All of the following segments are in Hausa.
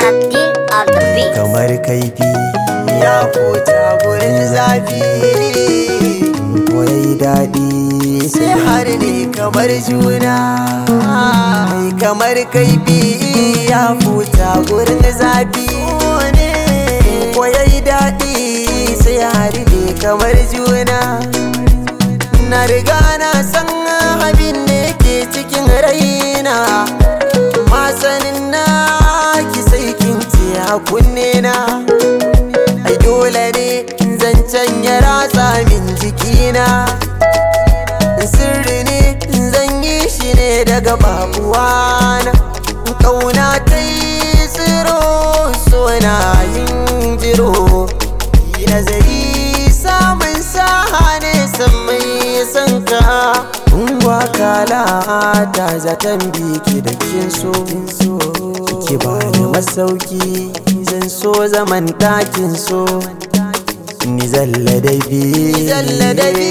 Abdul on the beat. kamar kaifi ya fota gurin zafi ko yayi daɗi sai har ne kamar juna mai kamar kaifi ya fota gurin zafi ko yayi daɗi sai har ne kamar juna na riga na san abin da ke cikin raina masanin na ki sai kin ce a kunne na ai dole ne zancen ya ratsa min jikina sirri ne zan yi shi ne daga babuwana kauna ta yi tsiro sona yin jiro yi nazari samun saha ne san mai san ka Ungwa kala ta zaton biki da kin so Ki ba ni masauki zan so zaman ɗakin so Ni zalla da bi zalla da bi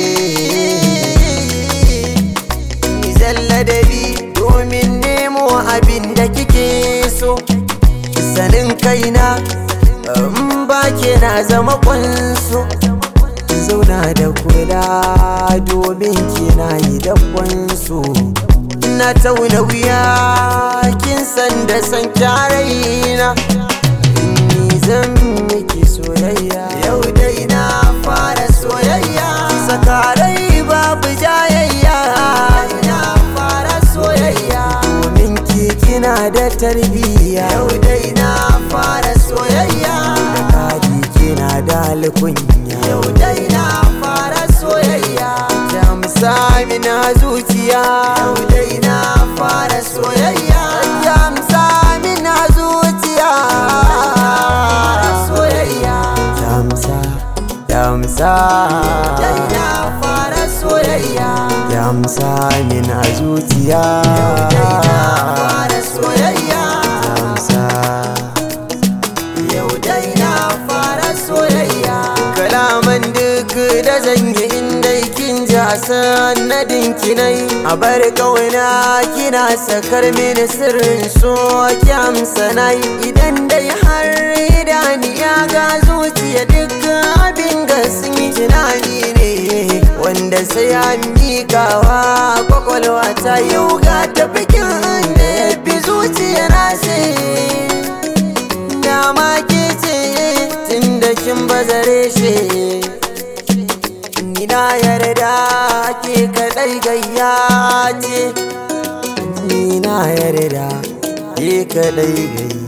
Ni zalla da bi domin nemo abin da kike so Sanin kaina in ba ke na zama kwanso zauna da kula domin kina yi dabban su na tauna wuya kin san da san kyaraina ni zan miki soyayya yau dai na fara soyayya sakarai babu jayayya na fara soyayya domin ki kina da tarbiyya yau dai na fara soyayya da kadi kina da alkunya yau dai na fara soyayya jamsa mina zuciya yau dai na fara soyayya jamsa mina zuciya soyayya jamsa jamsa dai na fara soyayya jamsa mina zuciya yau dai na fara soyayya jamsa yau dai na fara soyayya kalaman duk da zan yi inda kin ji a sanadin kinai a bar kauna kina sakar mini sirrin so ki amsa nai idan dai har idaniya ga zuciya duk abin ga sun yi tunani ne wanda sai an miƙawa kwakwalwa ta yau ga tafikin da ya fi zuciya na sai dama ke ce tun da kin bazare shi ni na yarda ke kadai gayya ce ni na yarda ke kadai gayya